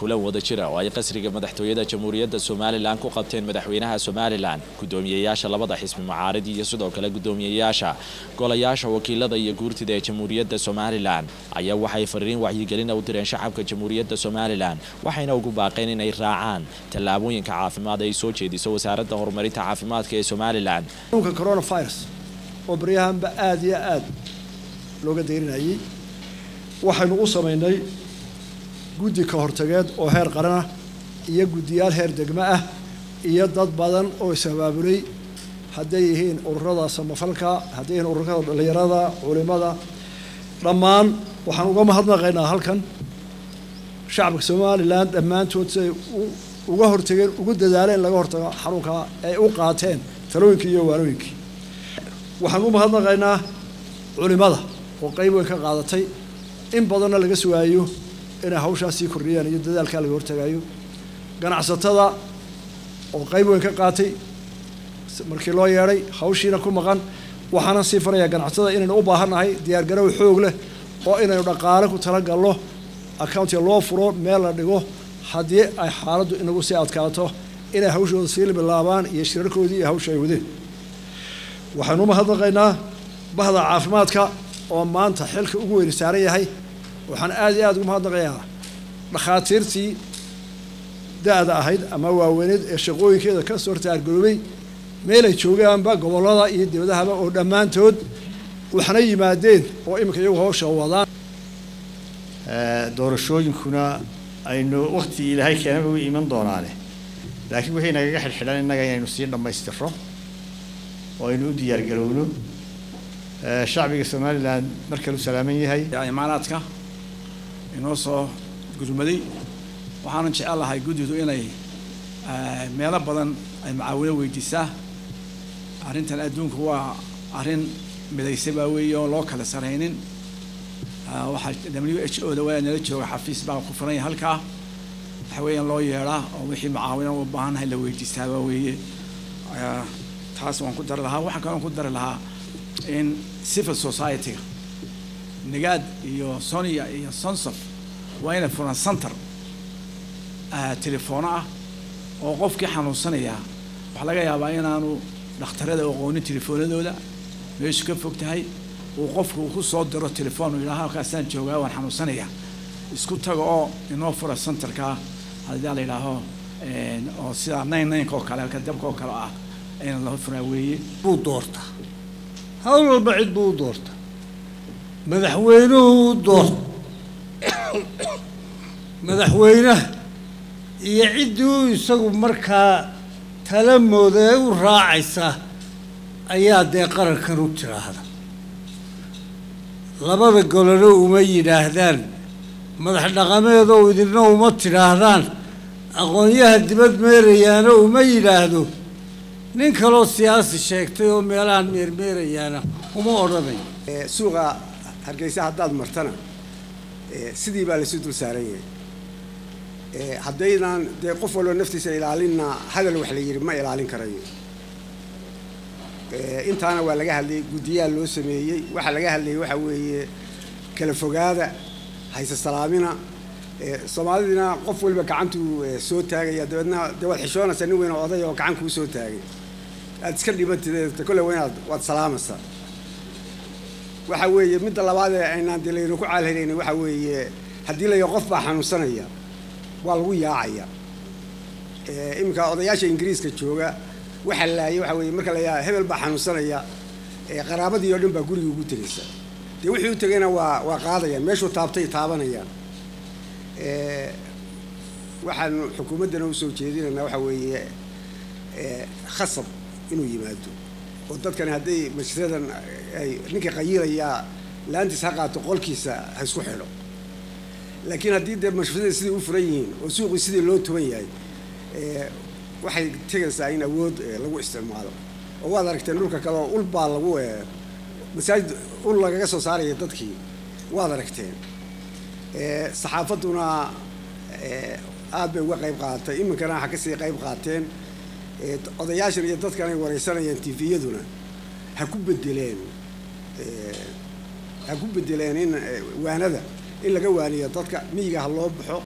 kulan wada jira oo ay qasriga madaxtooyada jamhuuriyadda somalilan ku qabteen madaxweynaha somalilan guddoomiyeyaasha labada xisbi mucaarid iyo sidoo kale guddoomiyeyaasha golayaasha wakiilada iyo guurtida ee jamhuuriyadda somalilan ayaa waxay fariin wacyigelina u direen shacabka jamhuuriyadda somalilan waxayna ugu baaqeen inay raacaan tallaabooyinka caafimaad ay soo jeediso wasaaradda horumarinta caafimaadka ee somalilan xanuunka coronavirus oo baryahanba aada iyo aada looga dayrinayay waxaynu u samaynay guddi ka hortageed oo heer qaran ah iyo guddiyaal heer degmo ah iyo dad badan oo is-abaabulay hadday yihiin ururada samafalka hadday yihiin ururada dhallinyarada culimada dhammaan waxaan uga mahadnaqaynaa halkan shacabka somalilan dhammaantood siay uga hortageen ugu dadaaleen laga hortago xanuunka ay u qaateen talooyinkii iyo waanooyinkii waxaan u mahadnaqaynaa culimada oo qeyb weyn ka qaadatay in badanna laga sugaayo inay hawshaas sii kordhiyaan iyo dadaalkaa laga hortagaayo ganacsatada oo qeyb weyn ka qaatay markii loo yeedhay hawshiina ku maqan waxaana sii farayaa ganacsatada inaynu u baahannahay diyaargarow xoog leh oo inaynu dhaqaale ku talagalno accountiga loo furo meel la dhigo haddii ay xaaladdu inagu sii adkaato inay hawshooda sii bilaabaan iyo shirarkoodii iyo hawsha ay wadeen waxaynu u mahadnaqaynaa bahda caafimaadka oo maanta xilka ugu weyni saaran yahay waxaan aada iyo aada ugu mahadnaqayaa dhakhaatiirtii da-da ahayd ama waaweyneed ee shaqooyinkeeda ka soo hortaargaroobay meelay joogaanba gobollada iyo dibadahaba oo dhammaantood waxna yimaadeen oo iminka iyagu hawsha wadaan doorashooyinkuna aynu waktigii ilaahay keenaba u iman doonaane laakiin wixii nagaga xidhxidhan innaga inaynu sii dhammaystirro oo aynu u diyaargarowno shacbiga somalilan mar kale u salaaman yahay imaanaadka inoo soo gurmaday waxaanan jecel lahay guddidu inay meelo badan ay macaawino weydiisaa arrintan adduunku waa arrin midaysa baa weeye oon loo kala saraynin waxaa w h o da waa nala jooga xafiis baa ku furan yahay halkaa waxa weeyaan loo yeedhaa oo wixii macaawina u baahannahay la weydiistaa baa weeye taas waan ku dari lahaa waxaan kaloon ku dari lahaa in civil society-ga nigaad iyo sonia iyo sonsof waa inay furan center telefoono ah oo qofkii xanuunsanayaa waxaa laga yaabaa inaanu dhakhtarada aqoonin telefoonadooda meeshu ka fog tahay uu qofku uu ku soo diro telefoon uu yidhaha halkaasaan joogaa waan xanuunsanayaa isku taga oo inoo fura centerka haddii la yidhaaho oo sida nine nineka oo kale halka dabka oo kale ah in loo furaa weeye buu doortaa hawl walba cid buu u doortaa madaxweynuhu u doorta madaxweynaha iyo ciddii isagu markaa tala mooda ee u raacaysa ayaa dee qarankan u tiraahda labada golona uma yidhaahdaan madax dhaqameedoo idinna uma tidhaahdaan aqoonyaha dibad meerayaana uma yidhaahdo nin kaloo siyaasi sheegtay oo meelahan meermeerayaana uma odhanayo suuqa hargeysa haddaad martana sidii baa laysu dul saaran yahay haddaynaan dee qof walba naftiisa ilaalinna hadal wax la yidhi ma ilaalin karayo intaana waa laga hadlayay guddiyaha loo sameeyey waxaa laga hadlayay waxaa weeye kala fogaada hayse salaamina soomaalidina qof waliba gacantuu soo taagaya dabeedna dee waad xishoonaysaa nin weyn oo oday oo gacan kuu soo taagay aad iska dhibantid kolle waa inaad waad salaamaysaa waxa weeye midda labaad ee aynaan dee laynu ku caalhelayn waxa weeye haddii layo qof baa xanuunsanaya waa lagu yaacaya iminka odayaasha ingiriiska jooga waxaa laayay waxa weeye marka layaa hebel baa xanuunsanaya qaraabadii oo dhan baa guriga ugu tegaysa dee wixii u tegayna waa waa qaadayaan meeshuu taabtay taabanayaan waxaanu xukuumaddana usoo jeedinaynaa waxa weeye khasab inuu yimaado oo dadkani hadday majradan ay ninkii qayilayaa laantiis ha qaato qolkiisa ha isku xidho laakiin haddii dee mashruucyada sidai u furan yihiin oo suuqii sidii loo tuban yahay waxay tegaysaa in awood lagu isticmaalo oo waad aragteen dhulka kale oo ul baa lagu masaajid ul lagaga soo saaraya dadkii waad aragteen saxaafadduna aad bay uga qayb qaadatay iminkana waxa kasii qayb qaateen odayaashan iyo dadkan ay wareysanayaan tviyaduna ha ku bedeleen ha ku bedeleen in waanada in laga waaniyo dadka miyiga ha loo baxo